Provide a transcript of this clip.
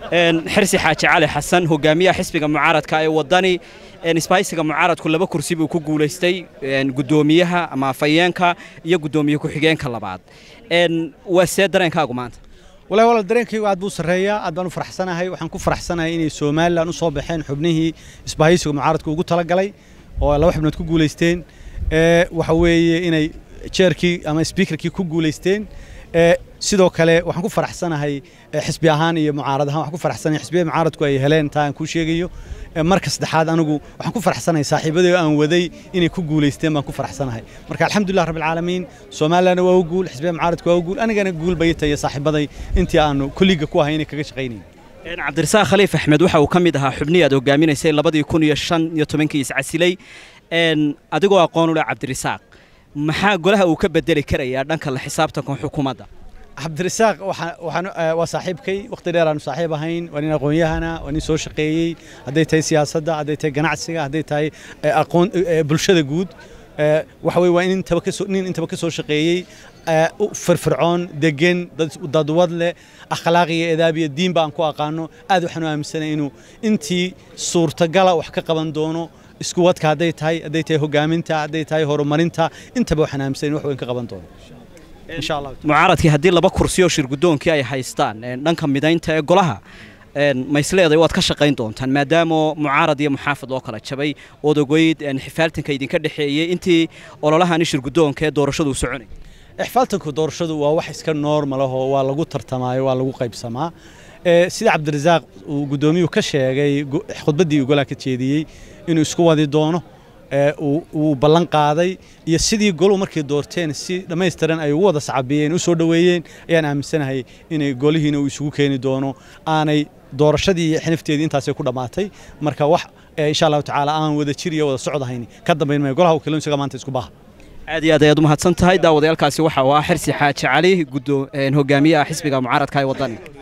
xirsi xaaji cali xasan hogaamiyaha xisbiga mucaaradka ee wadani isbahaysiga mucaaradku laba kursi buu ku guulaystay gudoomiyaha ama afayeenka iyo gudoomiye ku-xigeenka labaad waa see dareenkaagu maanta walahi walaal dareenkaygu aad buu sarreeyaa aad baan u faraxsanahay waxaan ku faraxsanahay inay somalilan u soo baxeen xubnihii isbahaysiga mucaaradka ugu talagalay oo laba xubnood ku guulaysteen waxa weeye inay jeerkii ama sbiikarkii ku guulaysteen sidoo kale waxaan ku faraxsanahay xisbi ahaan iyo mucaarad ahaan waxaan ku faraxsanahay xisbiyada mucaaradku ay heleen taa aan kuu sheegayo marka saddexaad anigu waxaan ku faraxsanahay saaxiibadii aan waday inay ku guulaysteen baan ku faraxsanahay marka alxamdulillah rabbil caalamiin Soomaaliland waa u guul xisbiyada mucaaradku waa u guul anigana guul bay tahay saaxiibaday intii aanu kulliga ku ahay inay kaga shaqeynayeen cabdirasaaq khaliif axmed waxa uu ka mid ahaa xubnihii aad hogaaminaysay labadii kun iyo shan iyo tobankii iscasilay adigoo aqoon u leh cabdirasaaq maxaa golaha uu ka bedeli karayaa dhanka la xisaabtanka xukuumadda cabdirasaaq waxaan waa saaxiibkay waqti dheer aanu saaxiib ahayn waa nin aqoon-yahana waa nin soo shaqeeyey hadday tahay siyaasadda hadday tahay ganacsiga hadday tahay aqoon bulshada guud waxa weye waa in intaba kasoo nin intaba ka soo shaqeeyey firfircoon degan dadwad leh akhlaaq iyo edaab iyo diin baan ku aqaano aad waxaan u aaminsanay inuu intii suurtagala wax ka qaban doono isku wadka hadday tahay hadday tahay hogaaminta hadday tahay horumarinta intaba waxaan aaminsanay wax weyn ka qaban doono insha allah mucaaradkii haddii laba kursi oo shirgudoonkii ay haystaan dhanka midaynta ee golaha maisleeday waad ka shaqayn doontaan maadaama mucaarad iyo muxaafad loo kala jabay ood ogeyd xifaaltanka idinka dhexeeyey intii ololahani shirgudoonka ee doorashadu soconay ixfaaltanku doorashadu waa wax iska normal ah oo waa lagu tartamaayo waa lagu qaybsamaa sida cabdirasaaq uu guddoomiyuhu ka sheegay khudbaddii uu golaha ka jeediyey inuu isku wadi doono uu ballan qaaday iyo sidii goluhu markay doorteen si dhammaystiran ay ugu wada sacabiyeen u soo dhoweeyeen ayaan aaminsanahay inay golihiina uu isugu keeni doono aanay doorashadii iyo xinifteedii intaasay ku dhammaatay marka wax insha allahu tacaala aan wada jir iyo wada socdahayn ka dambayn maayo golaha wakiiladu isaga maanta isku baha aad iyo aad ayaad u mahadsan tahay daawadayaalkaasi waxa uu ah xirsi xaaji cali hogaamiyaha xisbiga mucaaradka ee wadani